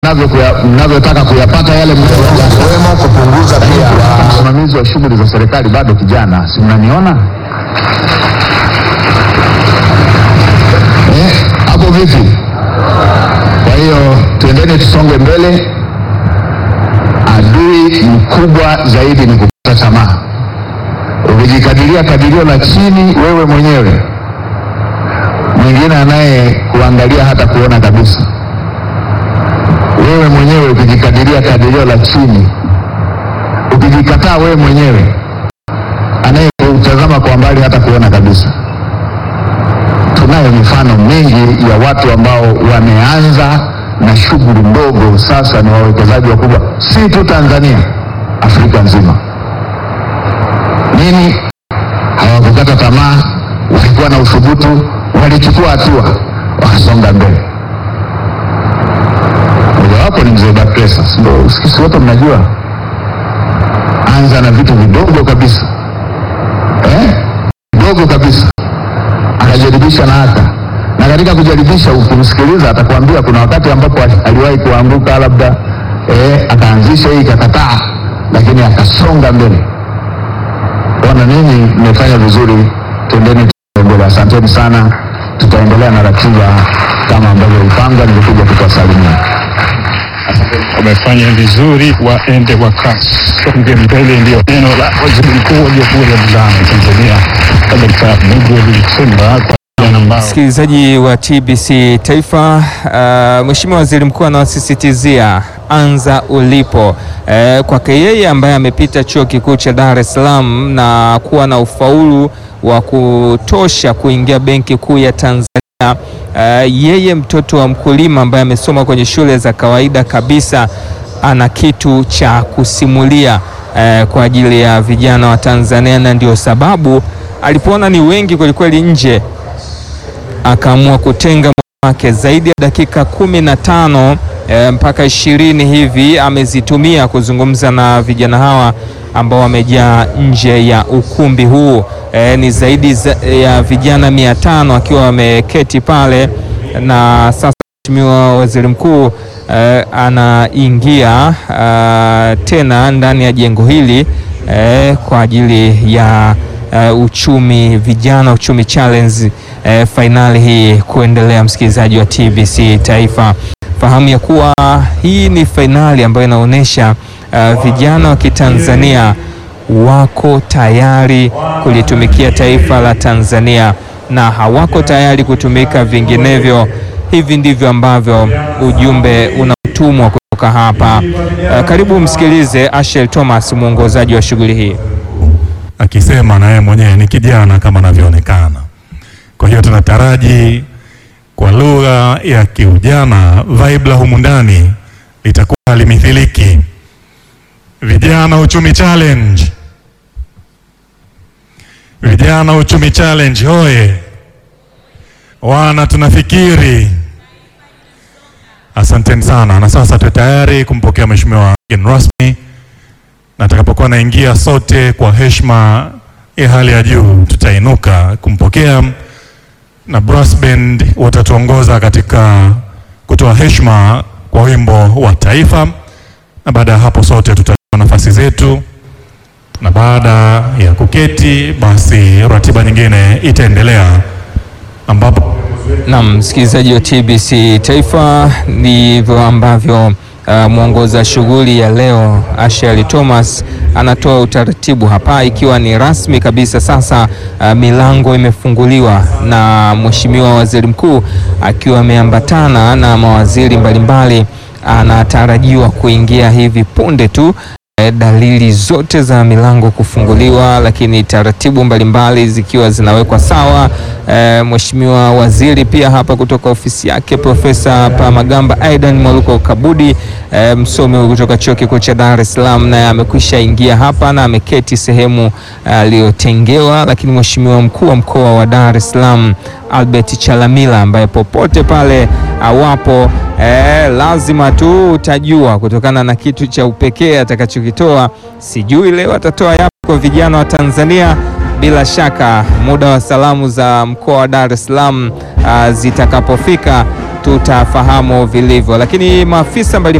mnavyo- mnavyotaka kuyapata yale mnayoyakiwemo kupunguza pia msimamizi wa shughuli za serikali bado kijana, si mnaniona Eh, hapo vipi? Kwa hiyo tuendeni tusonge mbele. Adui mkubwa zaidi ni kukata tamaa. Ukijikadiria kadirio la chini wewe mwenyewe, mwingine anaye kuangalia hata kuona kabisa wewe mwenyewe ukijikadiria kadirio la chini, ukijikataa wewe mwenyewe, anayekutazama kwa mbali hata kuona kabisa. Tunayo mifano mingi ya watu ambao wameanza na shughuli ndogo, sasa ni wawekezaji wakubwa, si tu Tanzania, Afrika nzima. Nini? Hawakukata tamaa, walikuwa na uthubutu, walichukua hatua, wakasonga mbele mojawapo ni mzee Bakresa, ndio sisi wote mnajua, anza na vitu vidogo kabisa eh? vidogo kabisa, akajaribisha na hata na katika kujaribisha, ukimsikiliza atakwambia kuna wakati ambapo ali- aliwahi kuanguka labda eh, akaanzisha hii ikakataa, lakini akasonga mbele. Bwana, ninyi mmefanya vizuri, tendeni mbele. Asanteni sana, tutaendelea na ratiba kama ambavyo ilipangwa. Nilikuja kutuwasalimia. wamefanya vizuri, waende wakasonge mbele. Ndio neno la waziri mkuu wa Jamhuri ya Muungano wa Tanzania Dkt. Mwigulu Nchemba kwa vijana ambao Msikilizaji wa TBC Taifa, uh, Mheshimiwa Waziri Mkuu anawasisitizia anza ulipo. Uh, kwake yeye ambaye amepita chuo kikuu cha Dar es Salaam na kuwa na ufaulu wa kutosha kuingia Benki Kuu ya Tanzania. Uh, yeye mtoto wa mkulima ambaye amesoma kwenye shule za kawaida kabisa ana kitu cha kusimulia eh, kwa ajili ya vijana wa Tanzania, na ndio sababu alipoona ni wengi kwelikweli nje akaamua kutenga muda wake zaidi ya dakika kumi na tano eh, mpaka ishirini hivi amezitumia kuzungumza na vijana hawa ambao wamejaa nje ya ukumbi huu. Eh, ni zaidi za, ya vijana mia tano akiwa wameketi pale, na sasa Mheshimiwa Waziri Mkuu eh, anaingia eh, tena ndani ya jengo hili eh, kwa ajili ya eh, uchumi vijana uchumi challenge eh, fainali hii kuendelea. Msikilizaji wa TBC Taifa, fahamu ya kuwa hii ni fainali ambayo inaonyesha eh, vijana wa Kitanzania wako tayari kulitumikia taifa la Tanzania na hawako tayari kutumika vinginevyo. Hivi ndivyo ambavyo ujumbe unatumwa kutoka hapa. Eh, karibu msikilize Ashel Thomas, mwongozaji wa shughuli hii. akisema na yeye mwenyewe ni kijana kama anavyoonekana. Kwa hiyo tunataraji kwa lugha ya kiujana vibe la humu ndani litakuwa halimithiliki. Vijana Uchumi Challenge, vijana Uchumi Challenge hoye! Wana tunafikiri. Asanteni sana, na sasa tuwe tayari kumpokea mheshimiwa mgeni rasmi na atakapokuwa anaingia sote kwa heshima ya hali ya juu tutainuka kumpokea, na brass band watatuongoza katika kutoa heshima kwa wimbo wa taifa, na baada ya hapo sote tutachukua nafasi zetu, na baada ya kuketi, basi ratiba nyingine itaendelea ambapo Naam, msikilizaji wa TBC Taifa, ndivyo ambavyo uh, mwongoza shughuli ya leo Asheli Thomas anatoa utaratibu hapa, ikiwa ni rasmi kabisa. Sasa uh, milango imefunguliwa na Mheshimiwa Waziri Mkuu akiwa ameambatana na mawaziri mbalimbali, anatarajiwa kuingia hivi punde tu eh, dalili zote za milango kufunguliwa, lakini taratibu mbalimbali zikiwa zinawekwa sawa. Eh, Mheshimiwa Waziri pia hapa kutoka ofisi yake Profesa Palamagamba Aidan Mwaluko Kabudi, eh, msomi kutoka Chuo Kikuu cha Dar es Salaam, naye amekwisha ingia hapa na ameketi sehemu aliyotengewa. Lakini Mheshimiwa mkuu wa mkoa wa Dar es Salaam Albert Chalamila ambaye popote pale awapo eh, lazima tu utajua kutokana na kitu cha upekee atakachokitoa. Sijui leo atatoa yapi kwa vijana wa Tanzania. Bila shaka muda wa salamu za mkoa wa Dar es Salaam ah, zitakapofika tutafahamu vilivyo, lakini maafisa mbalimbali